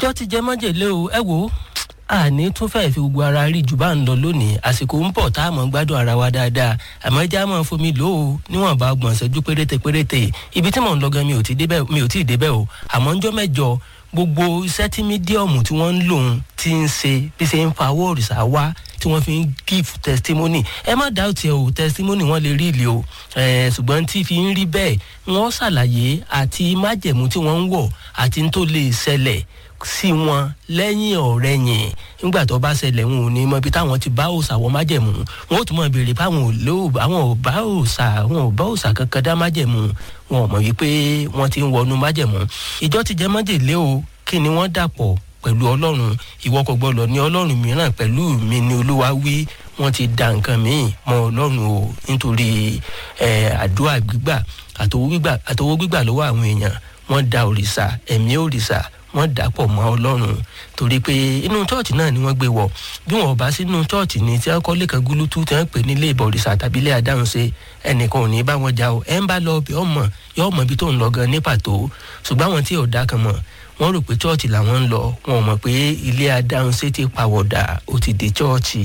ìjọ ti jẹ májèlé o ẹ wò ó àní tún fẹ́ẹ́ fi gbogbo ara rí jù bá ń lọ lónìí àsìkò ń bọ̀ tá a mọ̀ gbádùn ara wa dáadáa àmọ́ ẹja máa fomi lò ó níwọ̀nba ọgbọ̀n ṣẹ́jú péréte péréte ibi tí mò ń lọ gan mi ò tí ì débẹ̀ o àmọ́ ńjọ́ mẹ́jọ gbogbo iṣẹ́ tí mídíọ̀mù tí wọ́n ń lò ń ti ń ṣe bí ṣe ń fa owó òrìṣà wá tí wọ́n fi ń give testimony ẹ má dá òtí ẹ o testimony wọ́n lè rí ìlẹ̀ o ṣùgbọ́n tí fi ń rí bẹ́ẹ̀ wọ́n ṣàlàyé àti májẹ̀mú tí wọ́n ń wọ̀ àti tó lè ṣẹlẹ̀ sí wọn lẹ́yìn ọ̀rẹ́ yẹn nígbà tó bá ṣẹlẹ̀ wọn ò ní mọ ibi táwọn ti bá òòṣà wọ májẹ̀mú wọn ò tún mọ̀ béèrè pé àwọn ò lé àwọn ò bá òòṣà àwọn ò bá òòṣà kankan dá májẹ̀mú wọn ò mọ̀ wípé wọ́n ti ń wọnú májẹ̀mú ìjọ ti jẹ́ májèlé o kí ni wọ́n dàpọ̀ pẹ̀lú ọlọ́run ìwọ kò gbọ́dọ̀ ní ọlọ́run mìíràn pẹ̀lú mi ni olúwa wí wọ́n ti da nǹkan míì mọ́ ọlọ́run o nítorí àdúrà gbígbà àtọwọ́ gbígbà lọ́wọ́ àwọn èèyàn wọ́n da òrìṣà ẹ̀mí òrìṣà wọ́n dàpọ̀ mọ́ ọlọ́run torí pé inú chọ́ọ̀chì náà ni wọ́n gbé wọ̀ bí wọn ò bá sínú chọ́ọ̀chì ni tí wọ́n kọ́ lẹ́kàn gúlútú tí wọ́n pè nílé ìbọ̀rìṣà tàbí ilé adáhunṣe ẹnìkan ò ní bá wọn jà o ẹ̀ ń bá lọ ọbẹ̀ ọmọ yọ ọmọ ibi tó ń lọ gan ní pàtó ṣùgbọ́n àwọn tí ò dá kan mọ̀ wọ́n rò pé chọ́ọ̀chì làwọn ń lọ wọn ò mọ̀ pé ilé adáhunṣe ti pàwọ̀dà ó ti di chọ́ọ̀chì.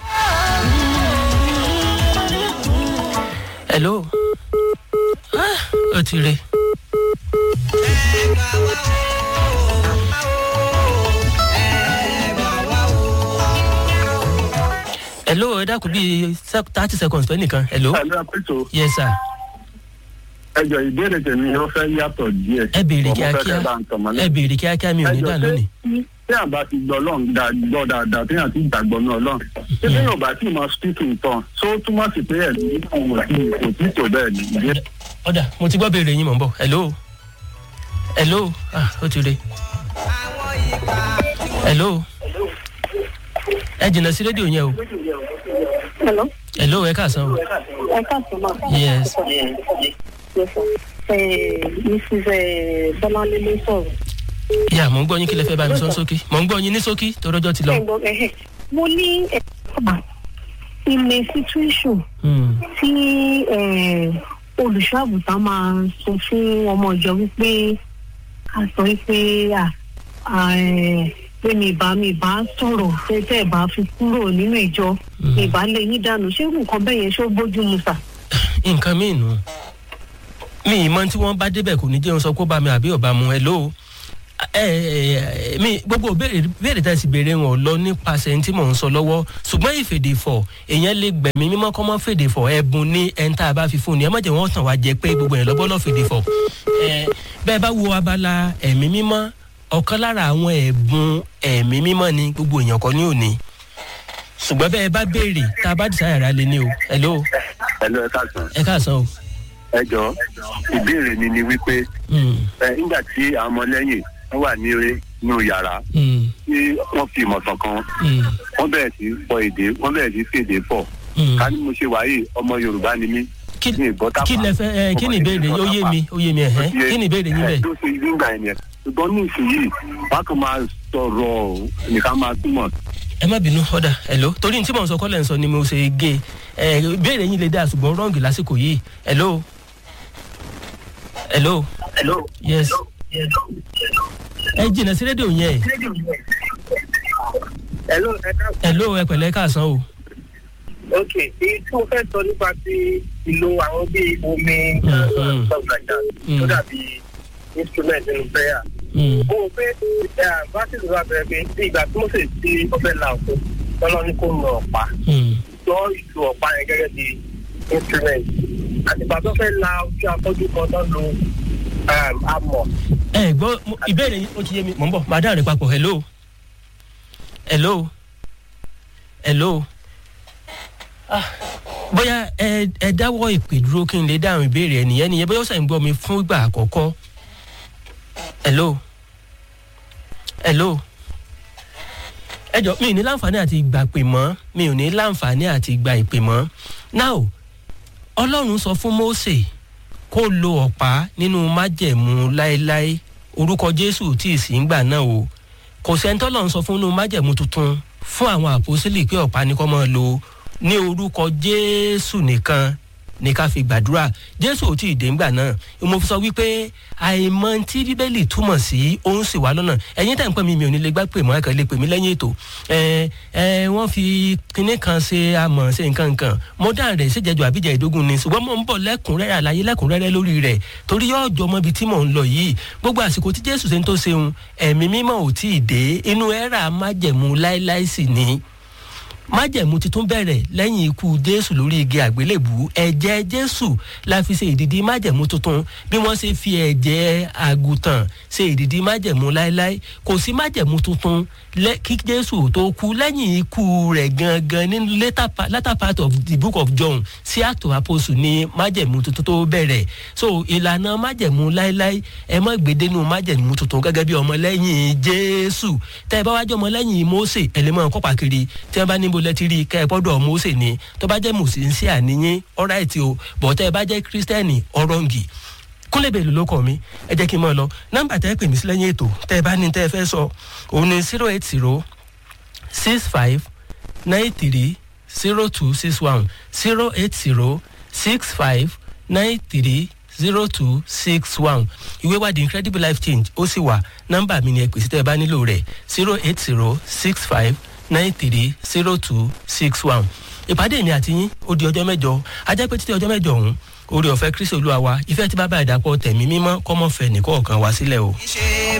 hello ah, ó ti re. hello ẹ dákun bíi thirty seconds pẹ́ nìkan hello. hello apẹ̀tọ̀. yes sir. ẹjọ ìbéèrè tèmi ó fẹ́ yàtọ̀ díẹ̀. ẹ béèrè kíákíá ẹ béèrè kíákíá mi ò ní dà lónìí. tí a bá ti gbọ́ lọ́n gbọ́ dáadáa tí a ti gbàgbọ́ náà lọ́n tí bí yóò bá tí mo speak in tongue so túmọ̀ sí pé ẹ̀ ní òun kò tí tó bẹ́ẹ̀ ni. ọ̀dà mo ti gbọ́ béèrè yín mọ̀ ń bọ̀ hello hello ah ó ti re hello ẹ jìnnà sí rédíò yẹn o. Hello. hello ẹ káàsán o. ẹ káàsán ma. yes. yes sir. Eh, mrs bọ́láńlé ló sọ̀rọ̀. yà mò ń gbọ́ yín kí lẹ fẹ́ bá mi sọ sókè mò ń gbọ́ yín ní sókè torọ́jọ́ ti lọ. ẹ gbọ́ ẹ̀hẹ̀ mo ní ẹ̀ka in a situation tí olùṣọ́àgùntàn máa sọ fún ọmọ ìjọ wípé a sọ wípé pé mi ìbá mi ìbá sọ̀rọ̀ tẹ́tẹ́ ìbá fi kúrò nínú ìjọ ìbá lè yín dànù ṣé nǹkan bẹ́ẹ̀ yẹn ṣó bójú mu sà. nǹkan míì nù mi ìmọ̀ tí wọ́n bá débẹ̀ kò ní jẹun sọ kó bá mi àbí ọ̀bá mu ẹ lóo mi gbogbo béèrè tá a sì béèrè wọn lọ nípasẹ̀ tí mò ń sọ lọ́wọ́ ṣùgbọ́n ìfèdèfọ̀ èèyàn lè gbẹ̀mí mímọ́ kọ́ mọ́ fèdèfọ̀ ẹ̀bùn ní ẹni tá a bá fi fún ni ẹ má jẹ́ wọ́n tàn wá jẹ pé gbogbo yẹn lọ́gbọ́n lọ́ fèdèfọ̀ bẹ́ẹ̀ bá wo abala ẹ̀mí mímọ́ ọ̀kan lára àwọn ẹ̀bùn ẹ̀mí mímọ́ ni gbogbo èèyàn kọ́ ní òní ṣùgbọ́n bẹ́ẹ̀ bá béèrè tá a bá dìsáyà rà lé ní o hello. hello ẹ káàsán. ẹ káàsán o. ẹ jọ ìbéèrè mi ni wípé ẹ nígbà tí àwọn ọmọlẹ́yìn wọ́n wà ní inú yàrá tí wọ́n fi ìmọ̀tàn kan wọ́n bẹ̀rẹ̀ sí fọ èdè wọ́n bẹ̀rẹ̀ sí fèdè fọ̀ ká ní mo ṣe wáyé ọmọ yorùbá ni mí kí lẹ fẹ ẹ kí ni ìbéèrè ó yé mi ó yé mi ẹhẹ kí ni ìbéèrè yín bẹ. tó ṣe nígbà yẹn ṣùgbọ́n ní ìsinyìí wọ́n kàn máa sọ̀rọ̀ nìkan máa túmọ̀. ẹ má bínú ọ̀dà hello torí tí mò ń sọ kọ́lẹ̀ ń sọ ni mo ṣe gé ẹ ìbéèrè yín lè dá ṣùgbọ́n rọ́ǹgì lásìkò yìí hello. hello. hello. yes. ẹ jìnnà sí rédíò yẹn. hello ẹ ká. hello ẹ pẹ̀lẹ́ káàsán o. ok èyí tí mo fẹ́ sọ nípa ti ìlò àwọn bíi omi stuff like that tó dàbí instrument nínú prayer. mo rò pé verses wà bẹ̀rẹ̀ pé bí ìgbà tí mo sì ti ọbẹ̀ là òkú lọ́nà ní kò nà ọ̀pá lọ ìlú ọ̀pá yẹn gẹ́gẹ́ bí instrument àtìgbà tó fẹ́ la ojú afọ́jú kan tó lo amọ̀. ẹ gbọ́ ìbéèrè yìí ó ti yé mi mò ń bọ̀ màá dáhùn rẹ̀ papọ̀ hello hello hello ah bóyá ẹ ẹ dáwọ́ ìpè dúró kí n lè dáhùn ìbéèrè ẹ nìyẹn nìyẹn bóyá ó sàn gbọ́ mi fún ìgbà àkọ́kọ́ hello hello ẹ jọ mi ò ní láǹfààní àti ìgbà pè mọ́ mi ò ní láǹfààní àti ìgbà ìpè mọ́ now ọlọ́run sọ fún mose kó lo ọ̀pá nínú májẹ̀mú láéláé orúkọ jésù tí ì sí ń gbà náà o kò sẹ́ńtọ́ lọ́run sọ fún nínú májẹ̀mú tuntun fún àwọn àpòsílì pé ọ̀pá ni kò máa lo ní orúkọ jésù nìkan ní ká fi gbàdúrà jésù ò tí ì dé ńgbà náà mo fi sọ wípé àìmọ tí bíbélì túmọ̀ sí òun sì wá lọ́nà ẹ̀yin tẹ̀ ń pẹ́ mi mi ò ní lè gbá pè mọ́ ẹ̀kan lè pè mí lẹ́yìn ètò ẹ ẹ wọ́n fi kinní kan ṣe amọ̀ ṣe nǹkan nǹkan mo dá rẹ̀ ṣèjẹ́jọ́ àbíjẹ́ ìdógún ni ṣùgbọ́n mo ń bọ̀ lẹ́kùnrẹ́rẹ́ àlàyé lẹ́kùnrẹ́rẹ́ lórí rẹ̀ torí yóò jọ mọ́ ibi tí mò ń lọ yìí gbogbo àsìkò tí jésù ṣe ń tó ṣeun ẹ̀mí mímọ́ ò tí ì dé inú ẹ̀rà májẹ̀mú láéláé sì ni májẹ̀mú titun bẹ̀rẹ̀ lẹ́yìn ikú jésù lórí igi àgbélébù ẹ̀jẹ̀ jésù la fi ṣe ìdìdí májẹ̀mú tuntun bí wọ́n ṣe fi ẹ̀jẹ̀ àgùntàn ṣe ìdìdí májẹ̀mú láéláé kò sí májẹ̀mú tuntun kí jésù tó kú lẹ́yìn ikú rẹ̀ gangan nínú latter part of the book of john sí act of apostle ni májẹ̀mú tuntun tó bẹ̀rẹ̀ so ìlànà májẹ̀mú láéláé ẹ mọ́ gbèdénú májẹ̀mú tuntun gẹ́gẹ́ bí ọmọlẹ́yìn jésù tẹ́ ẹ bá wájú ọmọlẹ́yìn mose ẹ̀lẹ́mọ̀ kọ́pà kiri tí wọ́n bá níbo lẹ́tí rí kẹ́ ẹ gbọ́dọ̀ mose ni tó bá jẹ́ mùsùlùmí àníyín ọ̀ráìtì o bọ̀ tẹ́ ẹ bá jẹ́ kírísítẹ́nì ọ̀rọ̀ǹgì kúnlẹ̀ bẹ́ẹ̀ ló kọ́ mi ẹ jẹ́ kí n mọ̀ lọ nọ́mbà tẹ́ ẹ pè mí sí lẹ́yìn ètò tẹ́ ẹ bá ní tẹ́ ẹ fẹ́ sọ òun ni zero eight zero six five nine three zero two six one zero eight zero six five nine three zero two six one ìwé wa the incredible life change ó sì wà nọ́mbà mi ni ẹ pèsè tẹ́ ẹ bá nílò rẹ̀ zero eight zero six five nine three zero two six one ìpàdé mi àti yín ó di ọjọ́ mẹ́jọ ajá pé títí ọjọ́ mẹ́jọ ọ̀hún orí ọ̀fẹ́ kristi olúwa wa ìfẹ́ tí bàbá ìdàpọ̀ tẹ̀mí mímọ́ kọ́mọ́fẹ́ nìkọ̀ọ̀kan wá sílẹ̀ o.